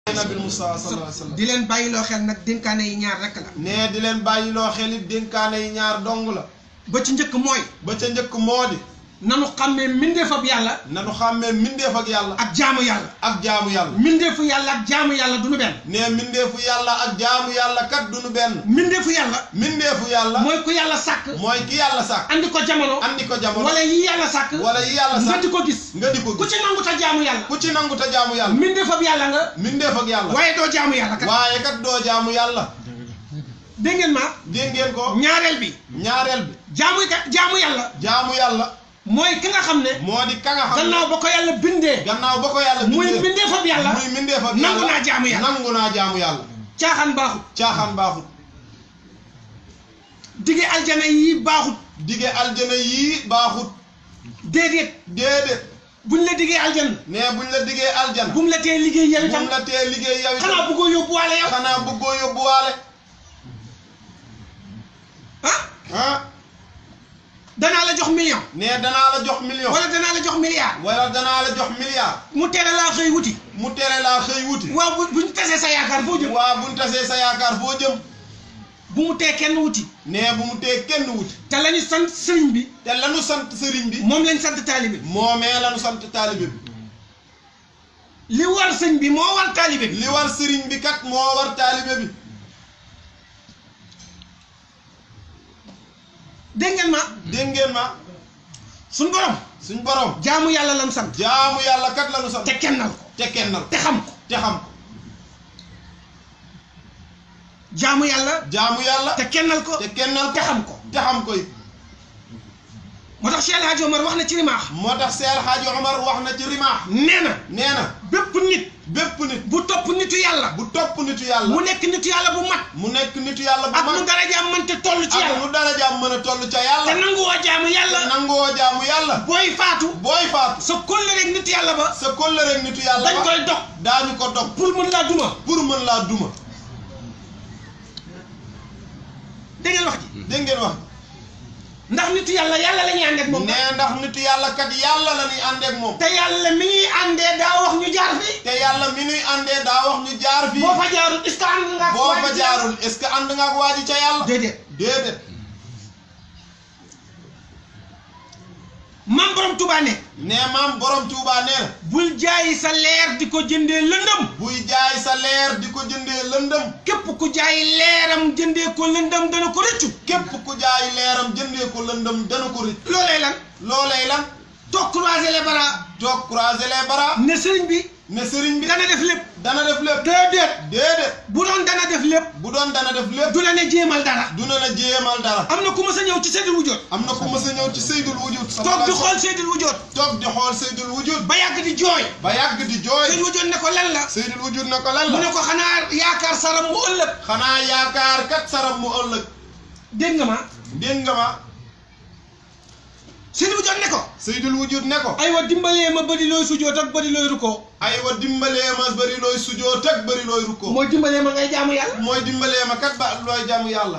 nabil Mustafa sallallahu alayhi wa sallam di leen bàyyiloo xel nag dénkaane yi ñaar rek la nee di leen bàyyiloo xel it dénkaane yi ñaar dong la ba ci njëkk mooy ba ca njëkk moo di nanu xàmmee mbindeefab yàlla nanu xàmmee mbindeef ak yàlla ak jaamu yàlla ak jaamu yàlla mbindeefu yàlla ak jaamu yàlla du nu benn nee mbindeefu yàlla ak jaamu yàlla kat du nu benn mbindeefu yàlla mbindeefu yàlla mooy ku yàlla sàkk mooy ki yàlla sàkk andi ko jamono andi ko jamono wala yi yàlla sàkk wala yi yàlla nga sàkk di ko gis nga di ko ku gis ci nangu ta jaamu yàlla ku ci nangu ta jaamu yàlla mbindeefab yàlla nga mbindeef ak yàlla waaye doo jaamu yàlla kat waaye kat doo jaamu yàlla dégg ngeen ma dégg ngeen ko ñaareel bi ñaareel bi jaamu kat jaamu yàlla jaamu yàlla mooy ki nga xam ne moo di ka nga xam ne gannaaw ba ko yàlla bindee gannaaw ba ko yàlla muy bindee mbindeefab yàlla muy mbindeef ak nangu yàlla naa jaamu yàlla nangu naa jaamu yàlla caaxaan baaxut caaxaan baaxut dige aljana yi baaxut dige aljana yii baaxut déedéet déedéet buñ la digee aljana ne buñ la digee aljana bu mu la tee liggéey yow itam buñ la tee liggéey yow itam xanaa bëggoo yóbbuwaale yow xanaa bëggoo yóbbuwaale ah ah danaa la jox million ne danaa la jox million wala danaa la jox milliard wala danaa la jox milliard mu tere laa xëy wuti mu tere laa xëy wuti waaw bu buñ tasee sa yaakaar foo jëm waa buñ tasee sa yaakaar foo jëm bu mu tee kenn wuti ne bu mu tee kenn wuti te lañu sant sëriñ bi te lanu sant sëriñ bi moom lañ sant taalibe bi moomee lanu sant taalibe bi li war sëñ bi moo war taalibe bi li war sëriñ bi kat moo war taalibe bi dégg ngeen ma dégg ngeen ma suñ borom suñ borom jaamu yàlla lan sant jaamu yàlla kat lanu sant te kennal ko te kennal te xam ko te xam ko jaamu yàlla jaamu yàlla te kennal ko te kennal te ko xam ko te xam ko it moo tax Cheikh El Hadj Omar wax na ci rimaax moo tax Seex Xaaji Omar wax na ci rimaax nee na nee na bépp nit bépp nit bu topp nitu yàlla bu topp nitu yàlla mu nekk nitu yàlla bu mat mu nekk nitu yàlla bu ak mag nu darajaam mënte toll ci ak yàlla nu darajaam mën a toll ca te yàlla nanguwoo jaamu yàlla nangoo jaamu yàlla booy faatu booy faatu sa kóllëre rek nitu yàlla ba sa kóllëre ak nitu yàlla dañ ba koy dog daañu ko dog pour mën laa duma pour mën laa duma dégg ngeen wax ji dégg ngeen wax ndax nitu yàlla yàlla la ñuy ànd ak moom nee ndax nitu yàlla kat yàlla la ñuy àndeek moom te yàlla mi ñuy àndee daa wax ñu jaar fi te yàlla mi nuy àndee daa wax ñu jaar fii boo fa jaarul est-ce que ànd nga ak boo waa fa ji yàlla? jaarul est-ce que ànd nga ak waa ji ca yàlla déedéet déedéet mam borom Touba ne nee maam borom Tuubaa nee na bul jaayi sa leer di ko jëndee lëndëm buy jaay sa leer di ko jëndee lëndëm képp ku jaay leeram jëndee ko lëndëm dana ko rëccu képp ku jaay leeram jëndee ko lëndëm dana ko rëcc loolee lan loolee lan toog croiser les bras toog croiser les bras ne sëriñ bi ne sëriñ bi dana def lépp dana def lépp déedéet déedéet bu doon dana def lépp bu doon dana def lépp du la ne jéemal dara du na la jéemal dara am na ku ma sa ñëw ci seydul wujjoot am na ku mës a ñëw ci Seydul Wujud toog di xool seydul wujjoot toog di xool Seydul Wujud ba yàgg di jooy ba yàgg di jooy seydul wujjoot ne ko lan la Seydul Wujud na ko lan mu ne la ko xanaa yaakaar saram mu ëllëg xanaa yaakaar kat saram mu ëllëg dégg nga ma dégg nga ma seydul wujjoot ne ko Seydul Wujud ne ko aywa dimbalee ma bëri looy sujjoot ak bëri looy rukkoo aywa dimbalee ma bëri looy sujoo teg bëri looy rukkoo mooy dimbalee ma ngay jaamu yàlla mooy dimbalee ma kat ba looy jaamu yàlla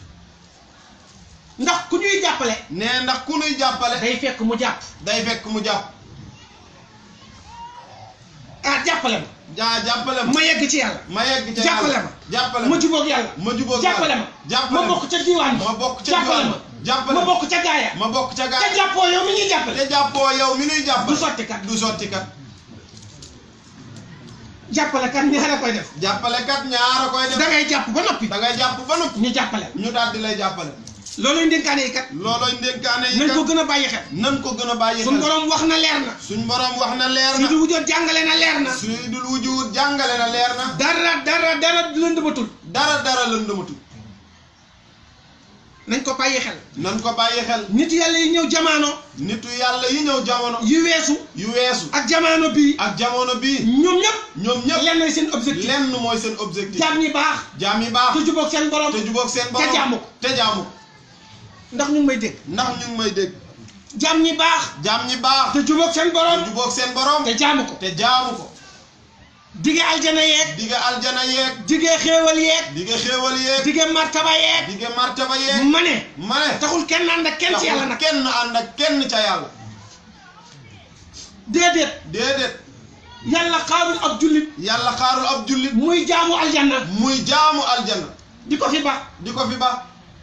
ndax ku ñuy jàppale nee ndax ku nuy jàppale day fekk mu jàpp day fekk mu jàpp ah jàppale ma jaa jàppale ma ma yegg ci yàlla ma yegg ca jàppale yàlla ma jàppale ma ma jubóog yàlla ma jubóog jàppale ma jàppale ma bokk ca diwaan ma bokk ca jàppale diwaan ma jàppale ma bokk ca gaaya ma bokk ca te gaa jàppoo yow mi ñuy jàppale te jàppoo yow mi nuy jàppale du sotti kat du sotti kat jàppale kat ñaara koy def jàppale kat ñaara koy da def ngay jàpp ba noppi da ngay jàpp ba noppi ñu jàppale ñu daal di lay jàppale looluy ndénkaane yi kat loolooy ndénkaane yi nañ ko kat gën a bàyyi xel nan ko gën a bàyyi suñ xel borom wax na leer na suñ borom wax na leer su na du wujoot jàngale na leer na Seydul Wujud jàngale na leer na dara dara dara lëndëmatul dara dara lëndëmatu nañ ko bàyyi xel nan ko bàyyi xel nit yàlla yi ñëw jamaano nitu yàlla yi ñëw jamono yu weesu yu weesu ak jamaano bii ak jamono bii ñoom ñëpp ñoom ñëpp lenn mooy seen objectif lenn mooy seen objectif jaam ñi baax jaam yi baax te jubóog seen borom te jubóog seen te borom jaamu ko te jaamu ko ndax ñu ngi may dégg ndax ñu ngi may dégg jaam ñi baax jaam ñi baax te jubóog seen te borom jubóog seen borom te jaamu ko te jaamu ko dige aljana yeeg dige aljana yeeg dige xéewal yeeg dige xéewal yeeg dige martaba yeeg dige martaba yeeg ma ne ma ne taxul kenn ànd ak kenn ci yàlla nag kenn ànd ak kenn ca yàlla déedéet déedéet yàlla xaarul ab jullit yàlla xaarul ab jullit muy jaamu aljanna muy jaamu aljanna di ko fi ba di ko fi ba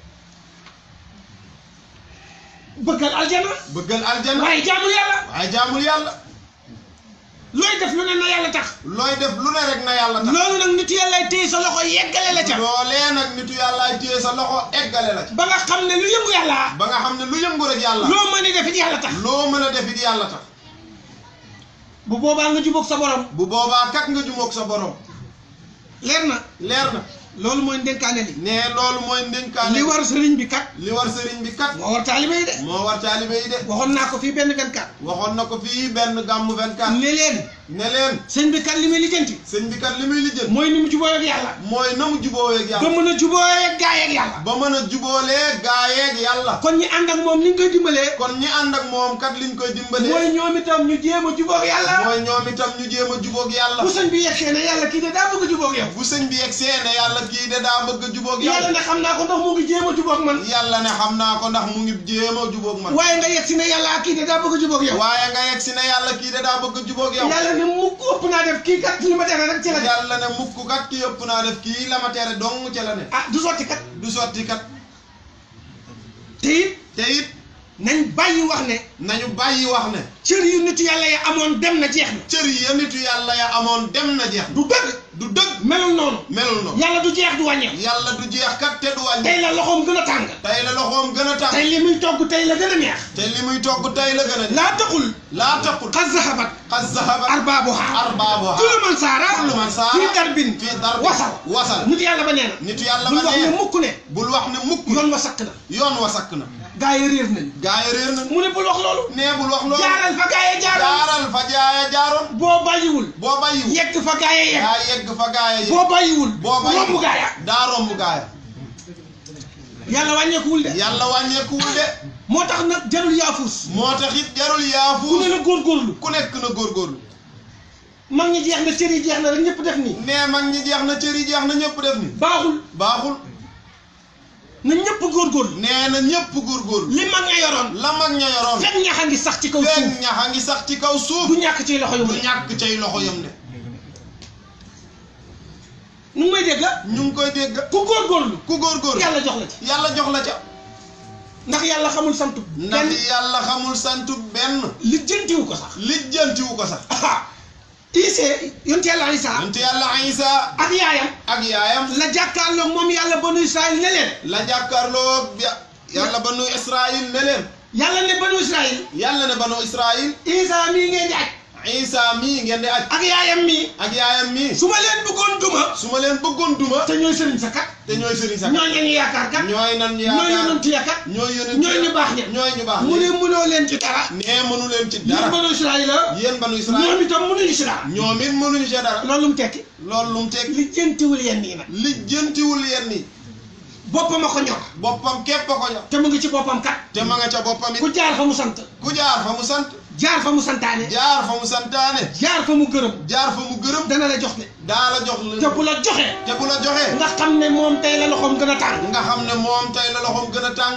bëggal aljanna bëggal aljanna waaye jaamu yàlla waaye jaamul yàlla looy def lu ne na yàlla tax looy def lu ne rek na yàlla tax loolu nag nit yàlla téye sa loxo yeggale la ca loolee nag nitu yàllaay téye sa loxo eggale la ci ba nga xam ne lu yëngu yàlla ba nga xam ne lu yëngu rek yàlla loo mën a defit yàlla tax loo mën a defit yàlla tax bu boobaa nga jubóog sa borom bu boobaa kat nga jumoog sa borom leer na leer na loolu mooy ndénkaane li ne loolu mooy ndénkaane li war sëriñ bi kat li war sëriñ bi kat moo war taalibe yi de moo war taalibe yi de waxoon naa ko fii benn 24 waxoon na ko fii benn gàmmu 24 ne leen ne leen sëñ bi kat li muy lijjanti sëñ bi kat li muy lijjën mooy ni mu jubóo ak yàlla mooy na mu jubóoweeg ba yàlla mën a jubóo ak gaay ak yàlla ba mën a jubóolee gaayeeg yàlla kon ñi ànd ak moom ni ñu koy dimbalee kon ñi ànd ak moom kat liñ koy dimbalee mooy ñoom itam ñu jéem a jubóo ak yàlla mooy ñoom itam ñu jéem a jubóog yàlla bu sëñ bi yegsee ne yàlla kii de daa bëgg a jubóo ak yow bu sëñ bi yegg seene yàlla kii de daa bëgg a jubóog yàlla yàlla ne xam naa ko ndax mu ngi jéem a jubóo ak man yàlla ne xam naa ko ndax mu ngi jéem a jubóog man waaye nga yegsi ne yàlla kii de daa bëgg a jubóo ak yow waaye nga yegg si ne yàlla kii de daa bëgg a jubóog yow yàlla ne mukk ëpp naa def kii kat li ma tere rek ci la def yàlla ne mukk kat ki yëpp naa def kii la ma tere dong ca la ne ah du sotti kat du sotti kat te it te it nañ bàyyi wax ne nañu bàyyi wax ne cër yu nit yàlla yi amoon dem na jeex na cër yi ya nitu yàlla ya amoon dem na jeex du dëgg du dëgg melul noonu melul noonu yàlla du jeex du wàññeeku yàlla du jeex kat te du wàññi tey la loxoom gën a tàng tey la loxoom gën a tax tey li muy togg tey la gën a neex te li muy togg tey la gën a laa taxul laa taqul xas zahabat xas zahabat arbaabuha arbaabuha kullu man saara kullu man saara fii darbin fii darbin wasal wasal nit yàlla ba nee na nitu yàlla bul ba wax ne nee mukk ne bul wax ne mukk yoon wa sakk na yoon wa sakk na gaa yi réer nañ gaa yi réer na mu ne bul wax loolu nee bul wax loolu jaaral fa gaa yi jaaral jaaral fa jaaya jaaroon boo bàyyiwul boo bàyyiwul yegg fa gaa yi yegg daa yegg fa gaaya yi boo bàyyiwul boo bàyyiwul romb gaa ya daa romb gaaya yàlla wàññeekuwul de yàlla wàññeekuwul de moo tax nag jarul yaafus moo tax it jarul ku ne yaafuus la góorgóorlu ku nekk na góorgóorlu mag ñi jeex na cër yi jeex na rek ñëpp def nii nee mag ñi jeex na cër yi jeex na ñëpp def ni baaxul baaxul na ñëpp góorgóorlu nee na ñëpp góorgóorlu li mag ña yoroon la mag ña yoroon fekk ñax a ngi sax ci kaw suuf fekk ñax a ngi sax ci kaw suuf du ñàkk ci loxo yu du mu ne ñàkk cay loxo yam de nu ngi may dégg ñu ngi koy dégg ku góorgóorlu ku góorgóorlu yàlla jox la ci yàlla jox la ca ndax yàlla xamul santu ndax kenn yàlla xamul santu benn lijjantiwu ko sax lijjantiwu ko sax ah Ise yonent yàlla Isa yonte yàlla Isa ak yaayam ak yaayam la jàkkaarloog moom yàlla banu Israël ne leen la jàkkaarloo ya- yàlla banu Israil ne leen yàlla ne banu Israël yàlla ne banu Israil Isa mii ngeen di aj Isa mii ngeen di aj ak yaayam mii ak yaayam mii su ma leen bëggoon duma su ma leen bëggoon duma te ñooy sëriñ sa kat te ñooy sëriñ sax ñooy ñeen yaakaar kat ñooy nan ñooy yaakaar yonent ya kat ñooy yonent ñooy ñu baax ña ñooy ñu baax mu ne ñi mënoo leen ci dara nee mënu leen ci yéen dara banu Israël la yéen banu Israil ñoom itam mënuñu si dara ñoom it mënuñu ci dara loolu mu tekki loolu lu mu teg li jëntiwul yenn yi nag lijjantiwul yenn yi boppam a ko ñor boppam képp a ko ñor te mu ngi ci boppam kat te ma nga ca boppam it ku jaar fa mu sant ku jaar fa mu sant jaar fa mu santaane jaar fa mu santaane jaar fa mu gërëm jaar fa mu gërëm dana la jox ne daa la jox te la bu la joxee te bu la joxee nga xam ne moom tey la loxoom gën a tàng nga xam ne moom tey la loxoom gën a tàng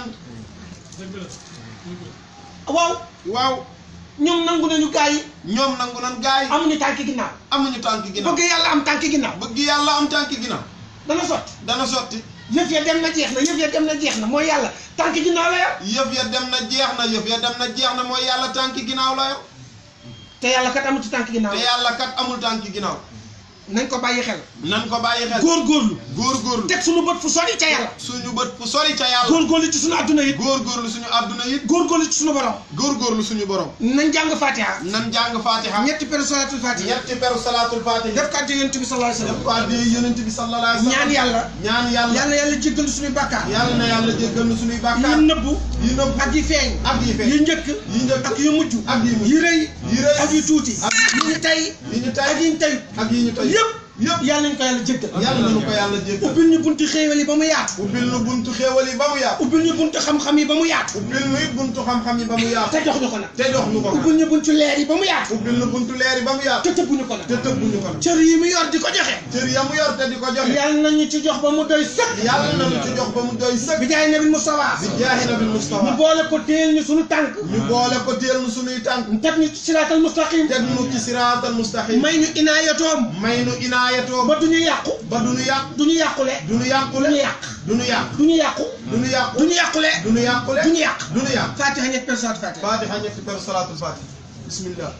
waaw waaw ñoom nangu nañu gaa yi ñoom nangu nan gaay amuñu tànki ginnaaw amuñu tànk ginnaaw bëgg yàlla am tànki ginnaaw bëgg yàlla am tànk ginnaaw dana sotti dana sotti yëf ya dem na jeex na yëf ya dem na jeex na mooy yàlla tànki ginnaaw la yor yëf ya dem na jeex na yëf ya dem na jeex na mooy yàlla tànk ginnaaw la yor te yàlla kat amu ci tànki ginnaaw te yàlla kat amul tànk ginnaaw nañ ko bàyyi xel nan ko bàyyi xel góorgóorlu góorgóorlu teg suñu bët fu sori ca yàlla suñu bët fu sori ca yàlla góorgóorlu ci suñu adduna it góorgóorlu suñu àdduna it góorgóorlu ci suñu borom góorgóorlu suñu borom nañ jàng fatiha nan jàng fatiha ñetti peru salatul fatiha ñetti peru salaatul fatiha def kàddu yonent bi sallallahu alayhi wa def ko addee yonent bi sallallahu alayhi wa sallam sallam ñaan yàlla ñaan yàlla yàlla yàlla jéggal suñuy bàkkaar yàlla na yàlla jéggal nu suñuy bàkkaar yi nëbbu yi nëbb ak yi feeñ ak yi yi feeñ njëkk yi njëkk ak yu mujj ak yi mujj yi rëy yi rëy ak yu tuuti ak yi ñu tey yi ñu ak tay yi ñu tey ak yi ñu tay yëpp yëpp yàlla nañ ko yàlla jéggal yàlla nañu ko yàlla jéggal ubbil ñu bunti xéewal yi ba mu yaatu ubbil nu buntu xéewal yi ba mu yaatu ubbil ñu bunti xam-xam yi ba mu yaatu ubbil nu it buntu xam-xam yi ba mu yaatu te jox ñu ko nag te jox nu ko nag ubbil ñu bunti leer yi ba mu yaatu ubbil nu buntu leer yi ba mu yaatu te tëbbuñu ko nag te tëbbuñu ko nag cër yi mu yor di ko joxe cër ya mu yor te di ko joxe yàlla nañu ci jox ba mu doy sëkk yàlla nañu ci jox ba mu doy sëkk bi jaay nabi Mustafa bi jaahi nabil mu Mustafa boole ko téel ñu suñu tànk ñu boole ko téel nu sunuy tànk mu teg ñu ci siraatal mustaqim teg nu ci siraatal mustaqim may ñu inaayatoom may nu inaayatoo ba du ñu yàqu ba du nu yàq du ñu yàqule du nu du ñu yàqule yàq du nu yàq du ñu yàqu du nu yàqu du ñu yàqule du nu yàqule du ñu yàq du nu yàq fatiha ñett personne fatiha fatiha ñetti per salaatul fatiha bismillah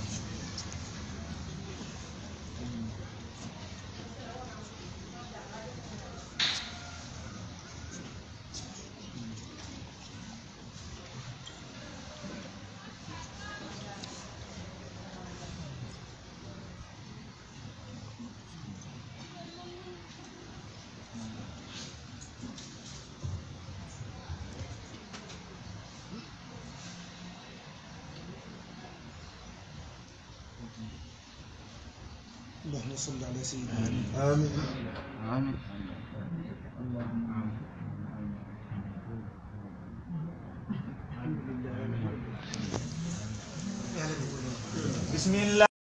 اللهم صل على سيدنا amin bismillah